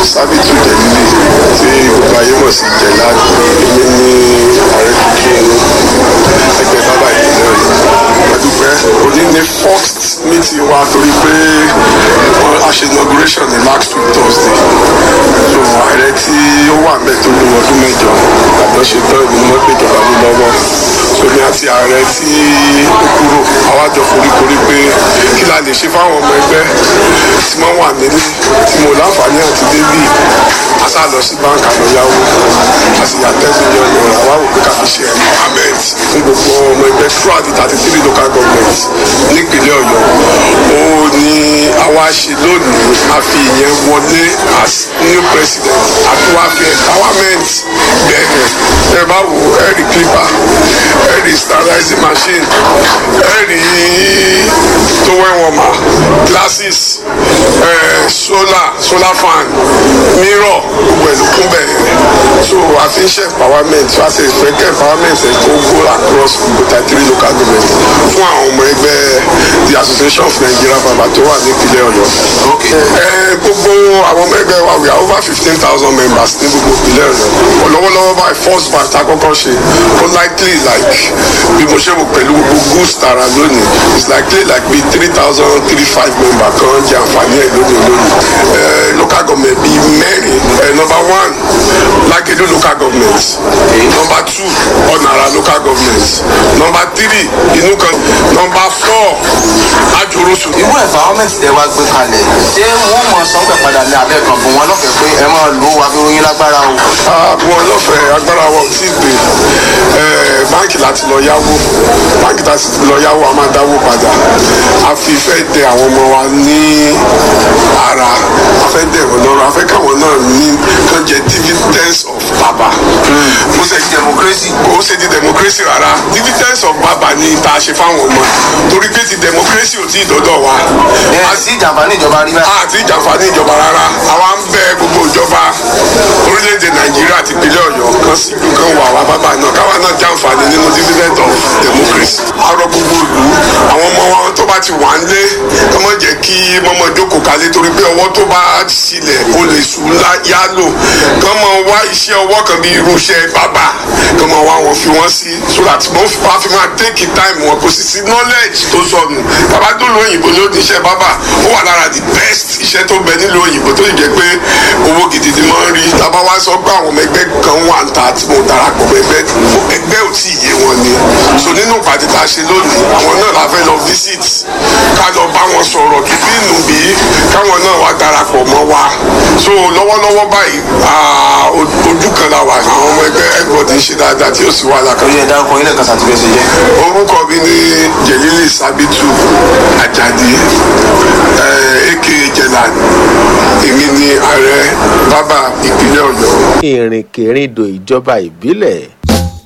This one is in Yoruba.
sábìtù jẹ̀lílì tí gbogbo ayé mọ̀ sí jẹ̀lá èmi ní ààrẹ tuntun ẹgbẹ́ bàbá ìpínlẹ̀ ọ̀yọ́ adúpẹ́ òní ní first meeting wa torí pé a ṣe inauguration ní last week thursday so ààrẹ tí ó wà mẹ́ tó lu ọdún mẹ́jọ àjọ ṣe tán ìlú mọ́ pé ìjọba ló lọ́wọ́ somi àti ààrẹ tí ó kúrò àwa jọ foríkorí pé kí la lè ṣe fáwọn ọmọ ẹgbẹ́ tí wọ́n wà nílé tí mo láǹfààní àti débì a sá lọ sí báńkì àlọ́yáwó a sì yà ten million naira wá wò pé ká fi ṣe empowerment fún gbogbo ọmọ ẹgbẹ́ throughout the thirty three local government nípínlẹ̀ ọ̀yọ́ ó ní àwa ṣe lónìí a fi ìyẹn wọlé as new president àti wá fi empowerment bẹ̀rẹ̀ ẹ bá wo ẹ rí clipper ẹ rí sterilizing machine ẹ rí towel warmer glasses ẹ solar solar fan mirror gbogbo ẹ̀ ló kún bẹ̀rẹ̀ so a fi ń ṣe empowerment so a ṣe ìfẹ́ kẹ́ empowerment ẹ̀ kó go across gbogbo three local government fún àwọn ọmọ ẹgbẹ́ the association of nigeria baba tó wà nípínlẹ̀ ọ̀yọ́. ẹ gbogbo àwọn ọmọ ẹgbẹ́ wa we are over fifteen thousand members ní gbogbo ìpínlẹ̀ ọ̀yọ́ lọ́wọ́lọ́wọ́ báyìí first batch àkọ́kọ́ ṣe ó likely like bí mo ṣe wò pẹ̀lú gbogbo goods tara lónìí it's likely like bí three thousand three five member kan jẹ àǹfààní ẹ̀ lónìí lónìí ẹ local government bíi mẹ́rin ẹ number one lágẹ̀dẹ̀ local government number two ọ̀nàrà local government number three inú kan number four ajorosu. irú environment tẹ wá gbé kalẹ̀ ṣé wọ́n mọ̀ sọ́gbẹ̀ padà ní abẹ́ kan fún wọn lọ́fẹ̀ẹ́ pé ẹ máa lo àfihàn lágbára o. ààbò ọlọ́fẹ̀ẹ́ agbára wa ò tí ì gbé báńkì láti lọ yáwó báńkì láti lọ yáwó a máa dáwó padà a fi fẹ́ dẹ àwọn ọmọ wa ní ara a fẹ́ dẹ wọn lọ́rọ̀ a fẹ́ káwọn náà ní kàn jẹ dividends of baba. mo ṣe di democracy. ó ṣe di democracy rárá dividends of baba ni tá a ṣe fáwọn ọmọ torí pé ti democracy ò tí ì dọ́dọ̀ wa. ẹ sí ìjàmbá ní ìjọba rí báyìí. àti ìjàǹfààní ìjọba rárá àwa ń bẹ gbogbo ìjọba orílẹ̀-èdè nàìjíríà àti ìpínlẹ̀ ọ̀yọ́ kan sí ìlú kan wà wá bábà náà káwa náà jàǹfààní nínú dividend of democracy. arọ gbogbo ìlú àwọn ọmọ wọn tó bá ti wà ń lé kọ́ mọ̀ jẹ́ kí mọ́mọ́ jókòó kalẹ̀ torí pé ọwọ́ tó bá sílẹ̀ o lè sùn yálò kọ́ mọ̀ wá iṣẹ́ ọwọ́ kan bí irú iṣẹ́ bábà kọ́ mọ̀ wá wọn fi wọ́n sí so that wọ́n fi máa take time wọn kò sì sí knowledge tó sọnù bàbá tó lo òyìnbó ló ní iṣẹ́ bábà ó wà lára the best iṣẹ́ tó bẹ nílùú òyìnbó tó jẹ́ pé owó gidi ni wọ́n rí tábà wá sọ pé àwọn ọmọ ẹgbẹ́ kan wà ń ta tí mo darapọ̀ mọ́ ẹgbẹ́ ẹgbẹ́ ò tí ì yé wọn ni so nínú ìpàdé tá a ṣe lónìí àwọn náà la fẹ́ lọ visit ká lọ bá wọn sọ̀rọ̀ tùbí nù bí káwọn náà wá darapọ̀ mọ́ wa so lọ́wọ́lọ́wọ́ báyìí ojú kan la wà àwọn ọmọ ẹgbẹ́ everybody ń ṣe dáadáa tí ó sì wà lákàtà. orí ẹ̀dá ọkọ̀ ilé kan ṣàtúnṣe jẹ́. orúkọ mi ní jẹ̀lílì sábìtù àjàdí aka jẹ̀lán èmi ni ààrẹ bábà ìpínlẹ̀ ọ̀yọ́. ìrìnkèrindò ìjọba ìbílẹ̀